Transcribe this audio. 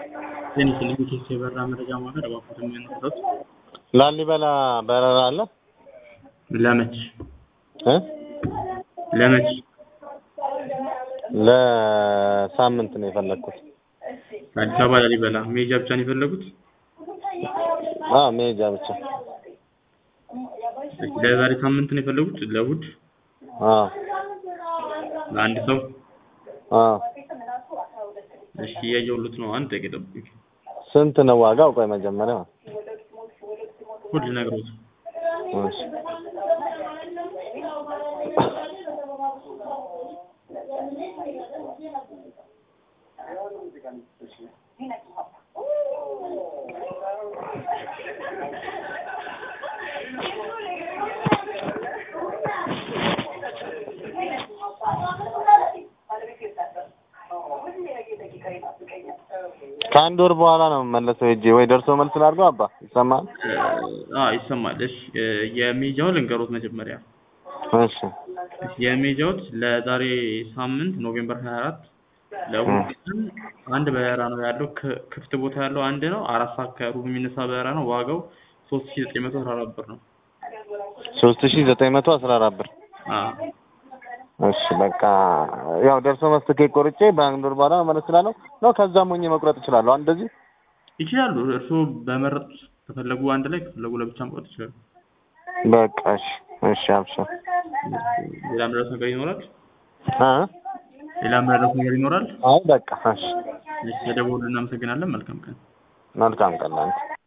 ጤና ይስጥልኝ ከኢትዮ የበረራ መረጃ ማዕከል እባክዎትን የሚያነሱት ላሊበላ በረራ አለ? ለመች እ ለመች ለሳምንት ነው የፈለግኩት። ከአዲስ አበባ ላሊበላ መሄጃ ብቻ ነው የፈለጉት? አዎ መሄጃ ብቻ። እሺ፣ ለዛሬ ሳምንት ነው የፈለጉት? ለእሑድ አዎ ለአንድ ሰው? አዎ። እሺ እያየሁሎት ነው። አንድ ደቂቃ ጠብቁኝ። ስንት ነው ዋጋው? ቆይ መጀመሪያ ሁሉ ልነግሮት እሺ። ከአንድ ወር በኋላ ነው የምመለሰው ሄጄ ወይ ደርሶ መልስ ላድርገው? አባ ይሰማል? አዎ ይሰማል። እሺ የሚሄጃውን ልንገሮት መጀመሪያ እሺ የሚሄጃዎት ለዛሬ ሳምንት ኖቬምበር 24 ለእሑድ ቀን አንድ በረራ ነው ያለው። ክ- ክፍት ቦታ ያለው አንድ ነው። አራት ሰዓት ከሩብ የሚነሳ በረራ ነው። ዋጋው ሶስት ሺ ዘጠኝ መቶ አስራ አራት ብር ነው። ሶስት ሺህ ዘጠኝ መቶ አስራ አራት ብር አዎ እሺ በቃ ያው ደርሶ መልስ ትኬት ቆርጬ በአንድ ወር በኋላ መመለስ እችላለሁ ነው? ከዛም ሆኜ መቁረጥ እችላለሁ? እንደዚህ ይችላሉ። እርስዎ በመረጡት ከፈለጉ አንድ ላይ ከፈለጉ ለብቻ መቁረጥ ይችላሉ። በቃ እሺ እሺ አብሽር ሌላ ምረጥ ነገር ይኖራል? እ ሌላ ምረጥ ነገር ይኖራል? አይ በቃ እሺ እሺ፣ የደወሉ እናመሰግናለን። መልካም ቀን። መልካም ቀን ላንተ